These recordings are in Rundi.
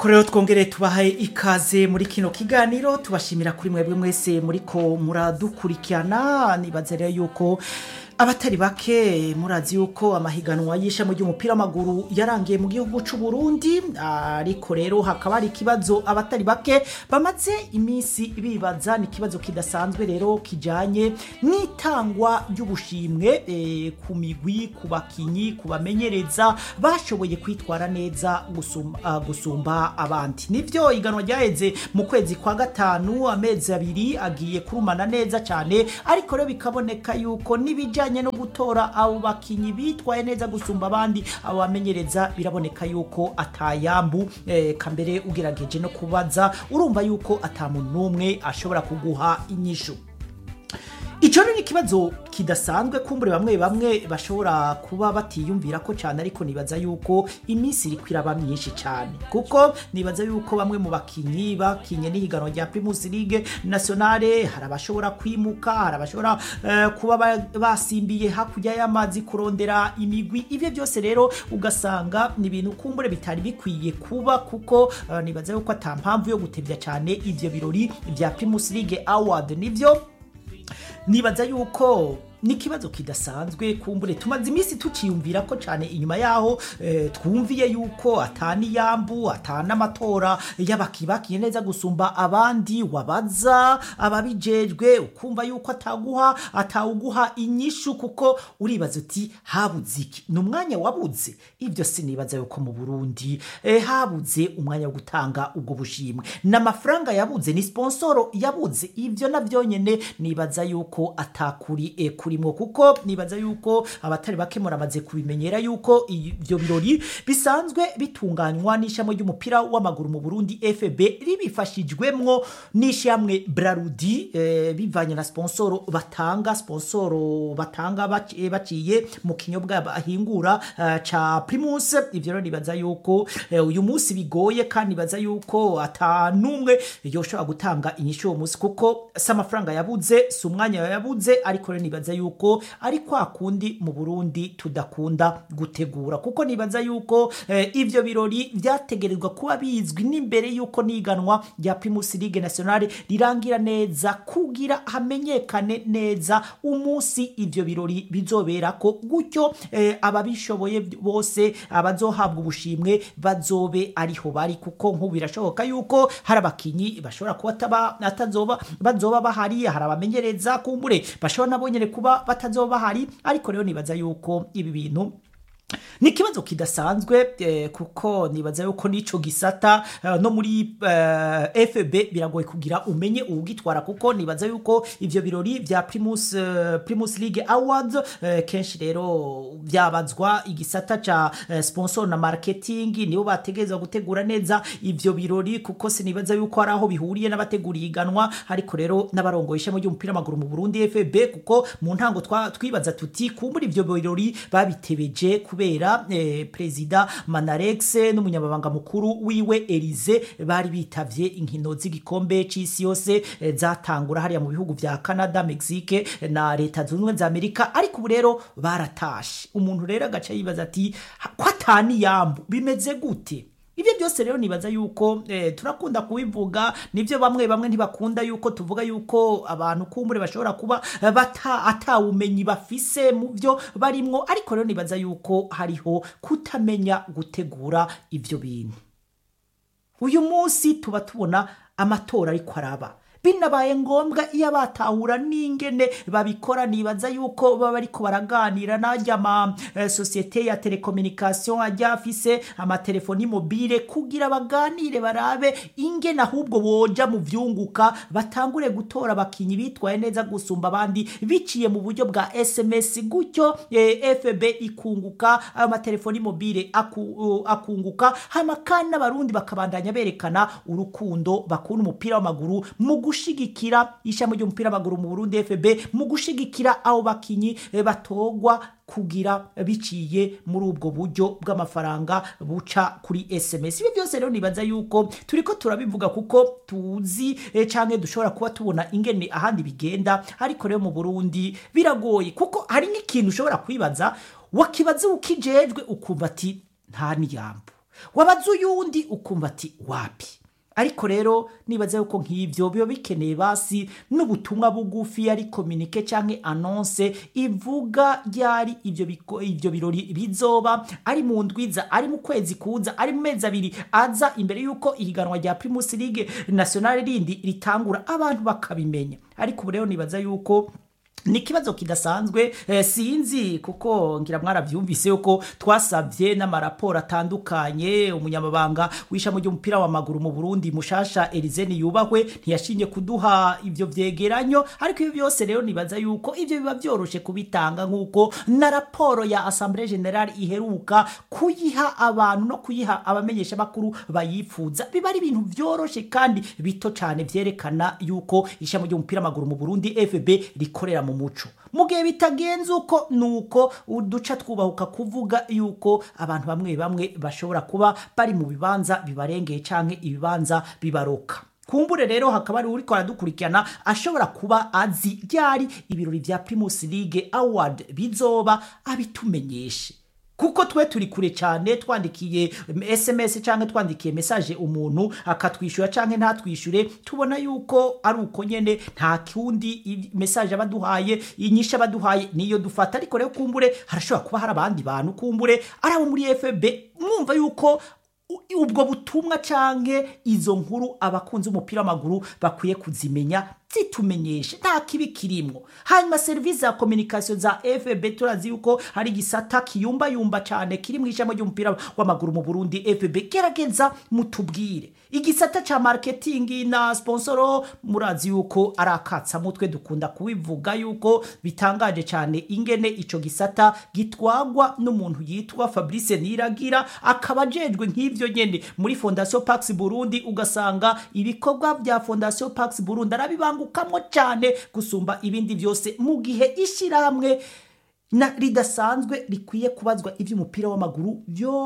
nuko rero twongere tubahaye ikaze muri kino kiganiro tubashimira kuri mwebwe mwese muriko muradukurikirana nibaza rero yuko abatari bake murazi yuko amahiganwa y'ishami ry'umupira w'amaguru yarangiye mu gihugu c'u Burundi ariko rero hakaba hari ikibazo abatari bake bamaze iminsi bibaza ni ikibazo kidasanzwe rero kijanye n'itangwa ry'ubushimwe eh, ku migwi ku bakinyi ku bamenyereza bashoboye kwitwara neza gusumba, uh, gusumba abandi nivyo iganwa ryaheze mu kwezi kwa gatanu amezi abiri agiye kurumana neza cyane ariko rero bikaboneka yuko n'ibijanye no gutora abo bakinyi bitwaye neza gusumba abandi abo bamenyereza biraboneka yuko atayambu eh, kambere ugerageje no kubaza urumva yuko atamuntu n'umwe ashobora kuguha inyishu Ico ni ikibazo kidasanzwe kumbure bamwe bamwe bashobora kuba batiyumvira ko cyane ariko nibaza yuko iminsi iri kwiraba myinshi cyane kuko nibaza yuko bamwe mu bakinyi bakinye n'ihiganwa rya Primus League Nationale hari abashobora kwimuka hari abashobora uh, kuba ba- basimbiye hakurya y'amazi kurondera imigwi ivyo byose rero ugasanga ni ibintu kumbure bitari bikwiye kuba kuko uh, nibaza yuko ata mpamvu yo gutevya cyane ivyo birori vya Primus League Award nivyo nibaza yuko ni ikibazo kidasanzwe kumbure tumaze iminsi tuciyumvira ko cyane inyuma yaho eh, twumviye yuko atani yambu atana amatora y'abakibakiye neza gusumba abandi wabaza ababijejwe ukumva yuko ataguha atawuguha inyishu kuko uribaza uti habuze iki ni umwanya wabuze ibyo sinibaza yuko mu Burundi eh, habuze umwanya wo gutanga ubwo bushimwe n'amafaranga yabuze ni sponsoro yabuze ibyo navyo nyene nibaza yuko atakuri eh, kurimwo kuko nibaza yuko abatari bake muramaze kubimenyera yuko ivyo birori bisanzwe bitunganywa n'ishami ry'umupira w'amaguru mu Burundi FB ribifashijwemwo n'ishyamwe Brarudi eh, bivanye na sponsoro batanga sponsoro batanga bac- eh, baciye mu kinyobwa bahingura eh, ca Primus ivyo rero nibaza yuko eh, uyu munsi bigoye kandi nibaza yuko ata numwe yoshobora gutanga inyishu uwo munsi kuko si amafaranga yabuze si umwanya yabuze ariko rero nibaza yuko ari kwa kundi mu Burundi tudakunda gutegura kuko nibaza yuko eh, ivyo birori vyategerezwa kuba bizwi n'imbere yuko niganwa rya Primus League Nationale rirangira neza kugira hamenyekane neza umunsi ivyo birori bizoberako gutyo eh, ababishoboye bose abazohabwa ubushimwe bazobe ariho bari kuko nk'ubu birashoboka yuko hari abakinyi bashobora kuba ataba- atazoba bazoba bahari hari abamenyereza kumbure bashobora nabo nyene kuba batazoba bahari ariko rero nibaza yuko ibi bintu ni ikibazo kidasanzwe eh, kuko nibaza yuko n'ico gisata eh, no muri eh, FB biragoye kugira umenye uwugitwara kuko nibaza yuko ivyo birori vya Primus, eh, Primus League Awards eh, kenshi rero vyabazwa igisata ca eh, sponsor na marketing nibo bategerezwa gutegura neza ivyo birori kuko sinibaza yuko hari aho bihuriye n'abategura iganwa ariko rero n'abarongoye ishami ry'umupira w'amaguru mu Burundi FB kuko mu ntango twa- twibaza tuti kumbura ivyo birori babitebeje kubera eh, perezida Manarex n'umunyamabanga mukuru wiwe Elize bari bitavye inkino z'igikombe c'isi yose eh, zatangura hariya mu bihugu vya Canada, Mexique eh, na leta zunze ubumwe za Amerika ariko ubu rero baratashe umuntu rero agaca yibaza ati "Ha- ko atani yambu bimeze gute ibyo byose rero nibaza yuko eh, turakunda kubivuga nibyo bamwe bamwe ntibakunda yuko tuvuga yuko abantu kumbure bashobora kuba eh, bata atawumenyi bafise mu byo barimwo ariko rero nibaza yuko hariho kutamenya gutegura ibyo bintu uyu munsi tuba tubona amatora ariko araba binabaye ngombwa iyo batahura n'ingene babikora nibaza yuko baba ariko baraganira n'ajya ama eh, sosiyete ya telekomunikasiyo ajya afise amatelefoni mobile kugira baganire barabe ingene ahubwo boja mu vyunguka batangure gutora abakinyi bitwaye neza gusumba abandi biciye mu buryo bwa sms gutyo eh, fb ikunguka ayo matelefoni mobile aku, uh, akunguka hama kandi n'abarundi bakabandanya berekana urukundo bakunda umupira w'amaguru mu gushigikira ishami ry'umupira w'amaguru mu Burundi FB mu gushigikira abo bakinyi eh, batogwa kugira biciye muri ubwo buryo bw'amafaranga buca kuri SMS ibi byose rero nibaza yuko turiko turabivuga kuko tuzi eh, canke dushobora kuba tubona ingene ahandi bigenda ariko rero mu Burundi biragoye kuko hari n'ikintu ushobora kwibaza wakibaza ukijejwe ukumva ati nta niyambo wabaza uyundi ukumva ati wapi ariko rero nibaza yuko nk'ibyo biba bikeneye basi n'ubutumwa bugufi ari kominike cyangwa anonse ivuga ryari ibyo biko- ibyo birori bizoba ari mu ndwiza ari mu kwezi kuza ari mu mezi abiri aza imbere y'uko ihiganwa rya primus league nationale rindi ritangura abantu bakabimenya ariko ubu rero nibaza yuko ni ikibazo kidasanzwe eh, sinzi kuko ngira mwarabyumvise yuko twasabye n'amaraporo atandukanye umunyamabanga w'ishami ry'umupira w'amaguru mu burundi mushasha erizeni yubahwe ntiyashinje kuduha ibyo vyegeranyo ariko ibi byose rero nibaza yuko ibyo biba byoroshe kubitanga nk'uko na raporo ya assemblée générale iheruka kuyiha abantu no kuyiha abamenyesha makuru bayifuza biba ari ibintu vyoroshe kandi bito cyane vyerekana yuko ishami ry'umupira w'amaguru mu burundi fb rikorera mu muco mu gihe bitagenze uko nuko uduca twubahuka kuvuga yuko abantu bamwe bamwe bashobora kuba bari mu bibanza bibarengeye canke ibibanza bibaroka kumbure rero hakaba ari uriko aradukurikirana ashobora kuba azi ryari ibirori vya primus league award bizoba abitumenyeshe kuko twe turi kure cyane twandikiye sms cyangwa twandikiye message umuntu akatwishyura cyangwa ntatwishyure tubona yuko ari uko nyene nta kundi i- message abaduhaye inyisha abaduhaye niyo dufata ariko rero kumbure harashobora kuba hari abandi bantu kumbure ari abo muri fb mwumva yuko u- ubwo butumwa canke izo nkuru abakunzi umupira w'amaguru bakwiye kuzimenya zitumenyeshe nta kibi kirimwo hanyuma serivisi za kominikasiyo za fb turazi yuko hari igisata kiyumbayumba cane kiri mu ishami ry'umupira w'amaguru mu burundi fb gerageza mutubwire igisata ca marketing na sponsoro murazi yuko ari akatsamutwe dukunda kubivuga yuko bitangaje cyane ingene ico gisata gitwagwa n'umuntu yitwa fabrice niragira akaba ajejwe nk'ivyo nyene muri fondation pax burundi ugasanga ibikorwa bya fondation pax burundi arabibangukamo cyane gusumba ibindi byose mu gihe ishyirahamwe na ridasanzwe rikwiye kubazwa iby'umupira w'amaguru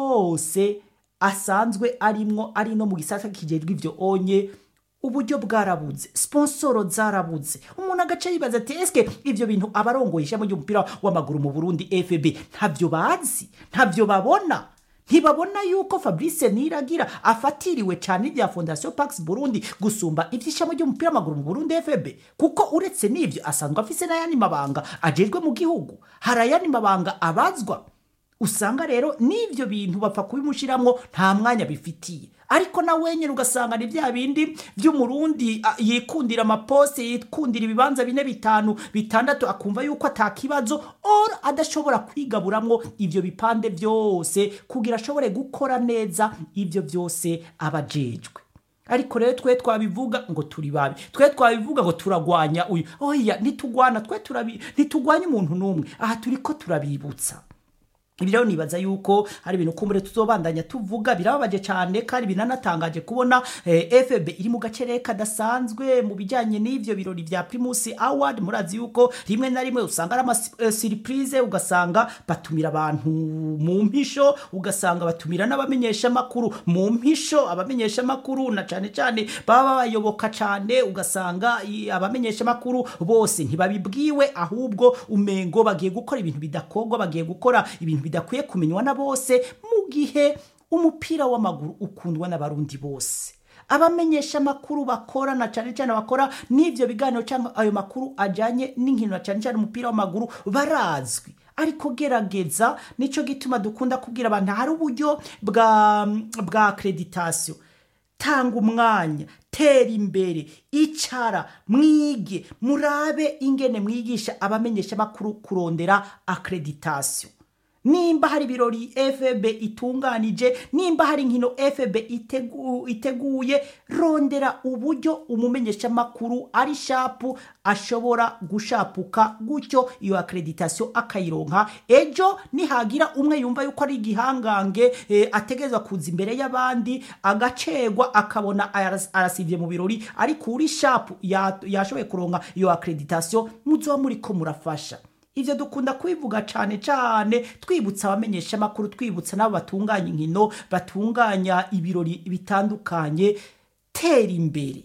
byose asanzwe arimwo ari no mu gisata kijejwe ivyo onye uburyo bwarabuze sponsoro zarabuze umuntu agace yibaza ati eske ivyo bintu abarongoye ishami ry'umupira w'amaguru mu burundi fb ntabyo bazi ntabyo babona ntibabona yuko fabrice niragira afatiriwe cyane ibya fondation pax burundi gusumba iby'ishami ry'umupira w'amaguru mu burundi fb kuko uretse n'ibyo asanzwe afise n'ayandi mabanga ajejwe mu gihugu hari ayandi mabanga abazwa usanga rero n'ibyo bintu bapfa kubimushiramwo nta mwanya bifitiye ariko na wenyine ugasanga ni bya bindi by'umurundi a, yikundira amaposte yikundira ibibanza bine bitanu bitandatu akumva yuko atakibazo or adashobora kwigaburamwo ivyo bipande byose kugira ashobore gukora neza ivyo byose abajejwe ariko rero twe twabivuga ngo turi babi twe twabivuga ngo turagwanya uyu oya ntitugwana twe turabi ntitugwanya umuntu n'umwe aha turiko turabibutsa ibi rero nibaza yuko hari ibintu kumbure tuzobandanya tuvuga birababaje cyane kandi binanatangaje kubona eh, fb iri mu gace kadasanzwe mu bijyanye n'ivyo birori vya primus award murazi yuko rimwe na rimwe usanga ari amasiripurize ugasanga batumira abantu mu mpisho ugasanga batumira n'abamenyesha amakuru mu mpisho abamenyesha amakuru na cyane cyane baba bayoboka cyane ugasanga i- abamenyesha amakuru bose ntibabibwiwe ahubwo umengo bagiye gukora ibintu bidakorwa bagiye gukora ibintu bidakwiye kumenywa na bose mu gihe umupira w'amaguru ukundwa n'abarundi bose abamenyesha amakuru bakora na cyane cyane bakora n'ivyo biganiro cyangwa ayo makuru ajanye n'inkino na cyane cyane umupira w'amaguru barazwi ariko gerageza nico gituma dukunda kubwira abantu hari uburyo bwa bwa accreditation tanga umwanya tera imbere icara mwige murabe ingene mwigisha abamenyesha amakuru kurondera accreditation nimba hari ibirori fb itunganije nimba hari inkino fb itegu, iteguye rondera uburyo umumenyeshamakuru ari shapu ashobora gushapuka gutyo iyo accreditation akayironka ejo nihagira umwe yumva yuko ari igihangange eh, ategerezwa kuza imbere y'abandi agacegwa akabona aras- arasivye mu birori ariko uri shapu ya- yashoboye kuronka iyo accreditation muzoba muriko murafasha ivyo dukunda kubivuga cane cane twibutsa abamenyesha amakuru twibutsa n'abo batunganya inkino batunganya ibirori bitandukanye tera imbere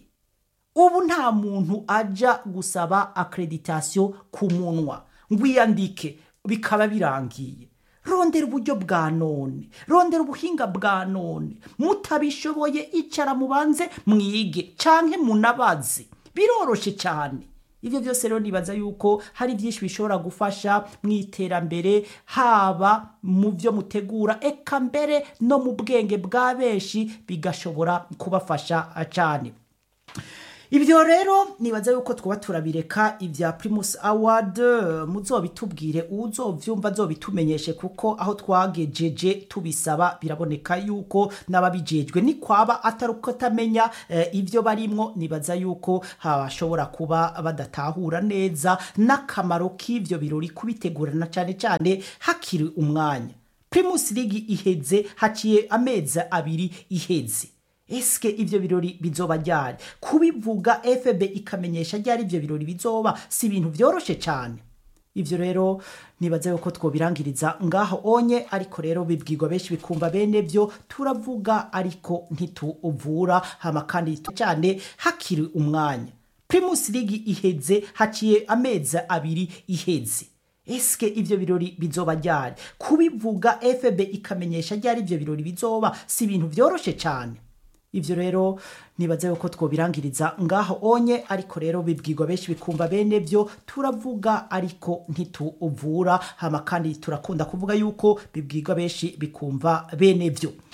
ubu nta muntu aja gusaba accreditation ku munwa ngo iyandike bikaba birangiye rondera uburyo bwa none rondera ubuhinga bwa none mutabishoboye icara mubanze mwige canke munabaze biroroshe cyane ibyo byose rero nibaza yuko hari byinshi bishobora gufasha mu iterambere haba mu byo mutegura eka mbere no mu bwenge bwa benshi bigashobora kubafasha cyane ibyo rero nibaza yuko twaba turabireka ibya primus award muzobitubwire uzovyumva azobitumenyeshe kuko aho twagejeje tubisaba biraboneka yuko n'ababijejwe ni kwaba atari uko atamenya eh, ibyo barimwo nibaza yuko hashobora kuba badatahura neza n'akamaro k'ivyo birori kubitegurana cyane cyane hakiri umwanya primus league iheze haciye amezi abiri iheze eske ivyo birori bizoba ryari kubivuga fb ikamenyesha ryari ivyo birori bizoba si ibintu vyoroshe cyane ivyo rero nibaza yuko twobirangiriza ngaho onye ariko rero bibwirwa benshi bikumva bene vyo turavuga ariko ntituvura hama kandi cyane hakiri umwanya primus league iheze haciye amezi abiri iheze eske ivyo birori bizoba ryari kubivuga fb ikamenyesha ryari ivyo birori bizoba si ibintu vyoroshe cyane ivyo rero nibaza yuko twobirangiriza ngaho onye ariko rero bibwirwa benshi bikumva bene vyo turavuga ariko ntituvura hama kandi turakunda kuvuga yuko bibwirwa benshi bikumva bene vyo